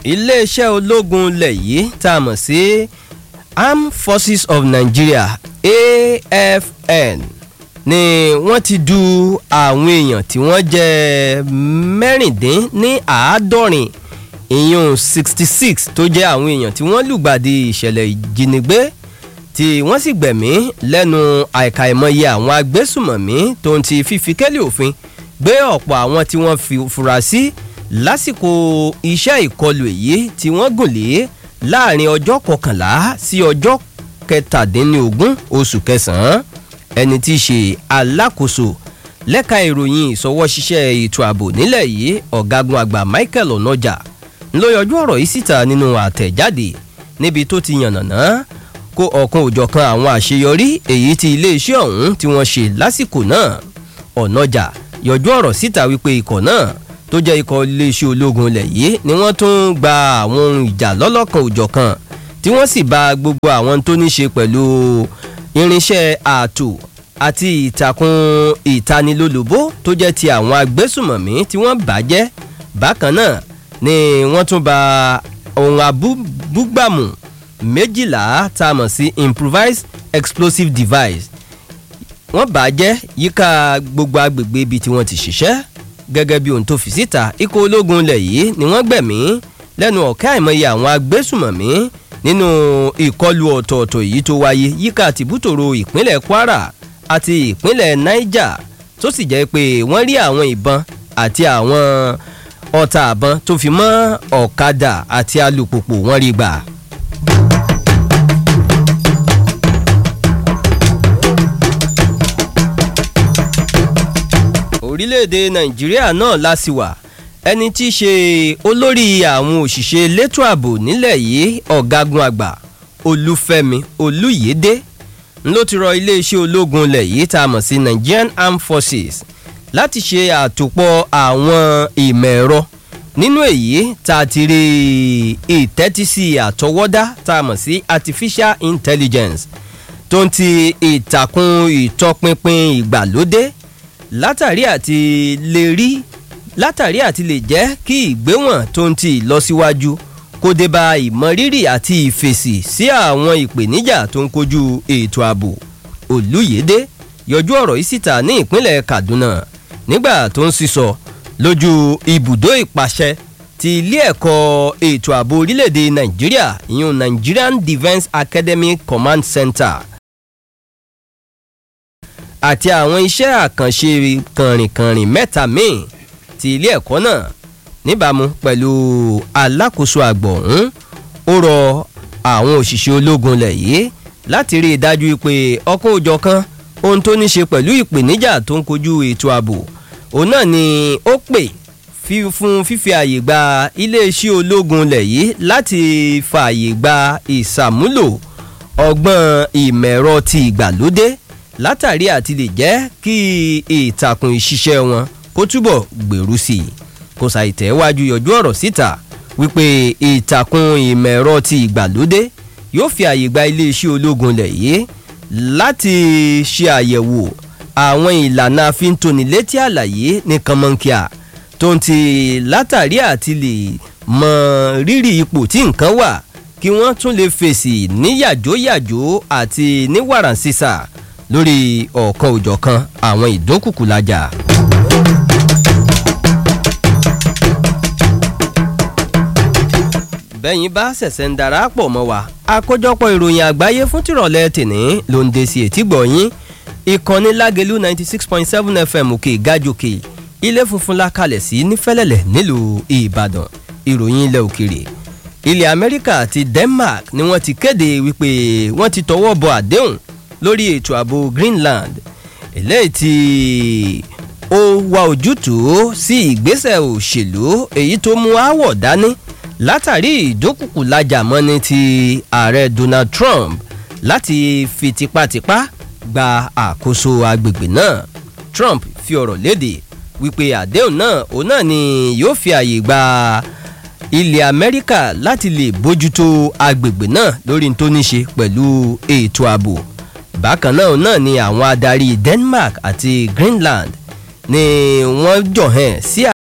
iléeṣẹ́ ológun ilẹ̀ yìí tá a mọ̀ sí armed forces of nigeria afn ni wọ́n ti du àwọn èèyàn tí wọ́n jẹ́ mẹ́rìndín ní àádọ́rin ìyún sixty six tó jẹ́ àwọn èèyàn tí wọ́n lùgbàdì ìṣẹ̀lẹ̀ ìjínigbé tí wọ́n sì gbẹ̀mí lẹ́nu àìkàìmọye àwọn agbésùmọ̀mí tó ń ti fífi kẹ́lẹ́ òfin gbé ọ̀pọ̀ àwọn tí wọ́n fi fura sí lásìkò iṣẹ́ ìkọlù èyí tí wọ́n gùn lé láàrin ọjọ́ kọkànlá sí ọjọ́ kẹtàdínlógún oṣù kẹsàn-án ẹni tí í ṣe alákòóso lẹ́ka ìròyìn ìsọwọ́ṣiṣẹ́ ètò ààbò nílẹ̀ yìí ọ̀gágun àgbà michael onoja ló yọjú ọ̀rọ̀ yìí síta nínú àtẹ̀jáde níbi tó ti yànnàná kó ọ̀kan òjọ̀kan àwọn àṣeyọrí èyí tí iléeṣẹ́ ọ̀hún tí wọ́n ṣe lásìkò náà ọ̀nàjà yọjú ọ̀rọ̀ síta wípé ikọ̀ náà tó jẹ́ ikọ̀ iléeṣẹ́ ológun ilẹ̀ yìí ni wọ́n tún gba àwọn ohun ìjà lọ́lọ́kan òjọ̀kan tí wọ́n sì ba gbogbo àwọn tó ní ṣe pẹ̀lú irinṣẹ́ ààtò àti ìtàkùn ìtanilólobó tó jẹ́ ti àwọn agbésùmọ̀mí tí wọ́n bàjẹ́ bákan náà ni wọ́n tún ba ohun abúgbàmù méjìlá tá a mọ̀ sí improvised explosive device wọ́n bàjẹ́ yíká gbogbo agbègbè ibi tí wọ́n ti ṣiṣẹ́ gẹ́gẹ́ bí ohun tó fi síta ikọ̀ ológun ilẹ̀ yìí ni wọ́n gbẹ̀mí lẹ́nu ọ̀kẹ́ àìmọye àwọn agbésùmọ̀mí nínú ìkọlù ọ̀tọ̀ọ̀tọ̀ èyí tó wáyé yíká tìbútòrò ìpínlẹ̀ kwara àti ìpínlẹ̀ niger tó sì jẹ́ pé wọ́n rí àwọn ìbọn àti àwọn ọta àbọn tó fi mọ́ ọ̀kadà àti alùpùpù wọ́n rí gbà. orílẹ̀-èdè nàìjíríà náà lásìwà ẹni tí í ṣe olórí àwọn òṣìṣẹ́ elétò ààbò nílẹ̀ yìí ọ̀gágun àgbà olúfẹ́mi olúyédè ló ti rọ iléeṣẹ́ ológun ilẹ̀ yìí tá a mọ̀ sí nigerian armed forces láti ṣe àtòpọ̀ àwọn ìmọ̀ ẹ̀rọ nínú èyí tá a ti rí ìtẹ́tísí àtọwọ́dá tá a mọ̀ sí artificial intelligence tó ń ti ìtàkùn ìtọpinpin ìgbàlódé látàrí àti lè rí látàrí àti lè jẹ́ kí ìgbéwọ̀n tó ń ti ìlọsíwájú kó dé bá ìmọrírì àti ìfèsì sí àwọn ìpèníjà tó ń kojú ètò ààbò olùyédè yọjú ọ̀rọ̀ yìí síta ní ìpínlẹ̀ kaduna nígbà tó ń sísọ lójú ibùdó ìpàṣẹ ti ilé ẹ̀kọ́ ètò ààbò orílẹ̀-èdè nàìjíríà ìyún nigerian defence academy command center àti àwọn iṣẹ́ àkànṣe kànrìnkànrìn mẹ́ta míì ti ilé ẹ̀kọ́ náà níbàámu pẹ̀lú alákòóso àgbọ̀ ọ̀hún ó rọ àwọn òṣìṣẹ́ ológun lẹ̀ yìí láti rí i dájú pé ọkọ̀ òjọ̀ kan ohun tó ní ṣe pẹ̀lú ìpèníjà tó ń kojú ètò ààbò òun náà ni ó pè fún fífi àyè gba iléeṣẹ́ ológun lẹ̀ yìí láti fààyè gba ìsàmúlò ọgbọ́n ìmẹ̀rọ ti ìgbàlódé látàrí àti lè jẹ́ kí ìtàkùn ìṣiṣẹ́ wọn kó túbọ̀ gbèrú sí i kò ṣàìtẹ́wájú yọjú ọ̀rọ̀ síta wípé ìtàkùn ìmọ̀-ẹ̀rọ ti ìgbàlódé yóò fi àyè gba iléeṣẹ́ ológun lẹ̀ yìí láti ṣe àyẹ̀wò àwọn ìlànà àfintónilétí àlàyé ní kànmọ́nkíà tó ń ti látàrí àti lè mọ rírì ipò tí nǹkan wà kí wọ́n tún lè fèsì ní yàjóyàjó àti ní wàràǹsísà lórí ọ̀kan òjọ̀kan àwọn ìdókùkùlájà. bẹ́yìn bá ṣẹ̀ṣẹ̀ ń darapọ̀ mọ́ wa àkójọpọ̀ ìròyìn àgbáyé fún tìrọ̀lẹ́ tìní ló ń de sí etí gbọ̀nyìn ìkànnì lágẹ̀lú ninety six point seven fm òkè gájòkè ilé funfun la kalẹ̀ sí nífẹ̀lẹ̀lẹ̀ nílùú ìbàdàn ìròyìn ilẹ̀ òkèrè ilẹ̀ amẹ́ríkà àti denmark ni wọ́n ti kéde wípé wọ́n ti tọwọ́ bọ àdéhùn lórí ètò ààbò greenland eléyìí tí ó wá ojútùú sí ìgbésẹ̀ òṣèlú èyí tó mú àwọ̀ dání látàrí ìdókùkù lajà mọ́ni ti ààrẹ donald trump láti fi tipátipá gba àkóso agbègbè náà trump fi ọ̀rọ̀ léde wípé àdéhùn náà òun náà ni yóò fi àyè gba ilẹ̀ amẹ́ríkà láti lè bójútó agbègbè náà lórí tó ní ṣe pẹ̀lú ètò ààbò bákan náà náà ni àwọn adarí denmark àti greenland ni wọ́n jọ̀hẹ́n sí